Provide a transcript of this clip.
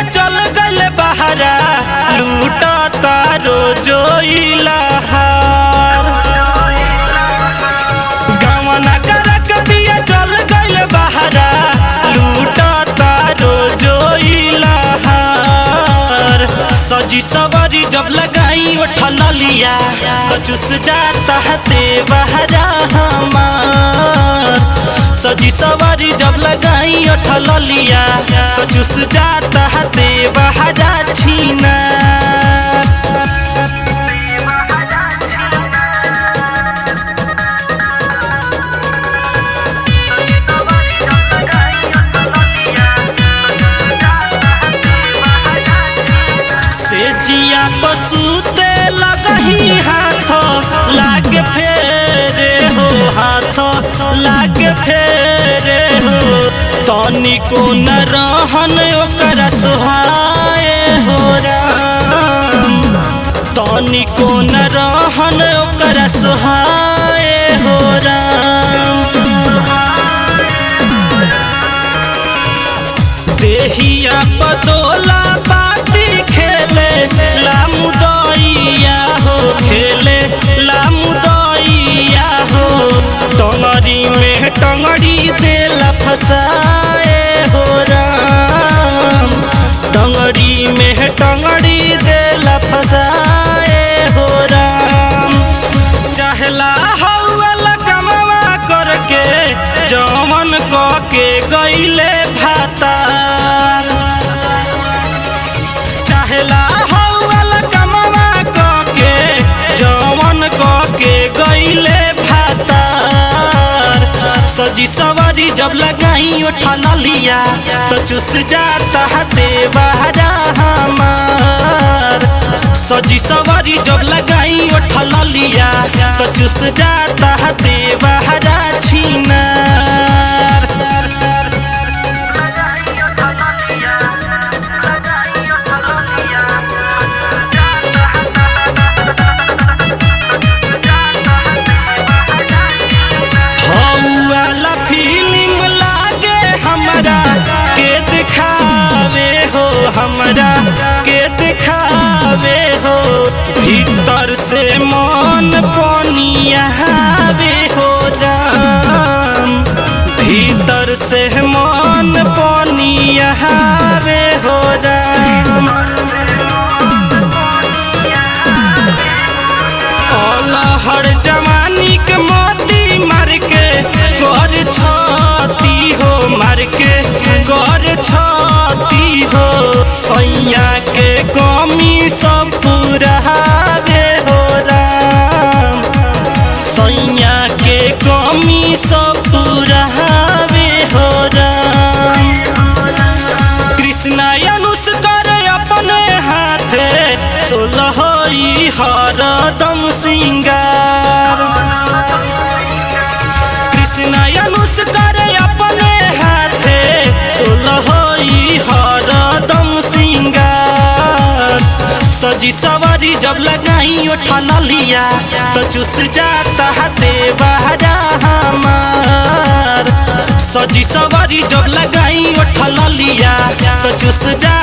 चल गल बहरा लूट तारो जोइलहार गवना करक पिया चल गल बहरा लूट तारो जोइलहार सजी सवारी जब लगाई उठल लिया तो चुस जाता है देवहरा हमार सजी सवारी जब लगाई उठल लिया तो चुस जाता है देवहरा छीना से जिया पसूते लगही हाथ लागे फेरे हो हाथ लागे फेरे हो तनिको न रहन ओकर सुहाए हो राम तनिको न रहन ओकर सुहाए हो राम देहिया बदोला बाती खेले लामुदैया हो खेले लामुदैया हो टंगड़ी में टंगड़ी देला फसाए हो राम टंगड़ी में टंगड़ी देला फसाए हो राम चहला हौल कमवा करके जमन क के गईले भातार चहला हौल कमवा क के जमन क के गईले भातार सजी सवारी जब लगाई उठल लिया तो चुस जाता है देवहरा हमार सजी सवारी जब लगाई उठल लिया तो चुस जाता है देवहरा छीनार हौवाला फिल्म लागे हमरा के दिखावे हो हमरा के दिखावे हो भीतर से मन पनियावे हो राम भीतर से मन पनियावे हो राम अलहर जवानी के मोती मार के कर छती हो मार के कर छती हो सैया के कमी सब पुरावे हो राम सैया के कमी सब पुरावे हो राम कृष्णा अनुस करे अपने हाथे सोलहई हरदम सिंगार कृष्णा अनुस करे अपने हाथे सोलहई हरदम सिंगार सजी सवारी जब लगाई उठल लिया तो चुस जाता है देवहरा हमार सजी सवारी जब लगाई उठल लिया तो चुस जा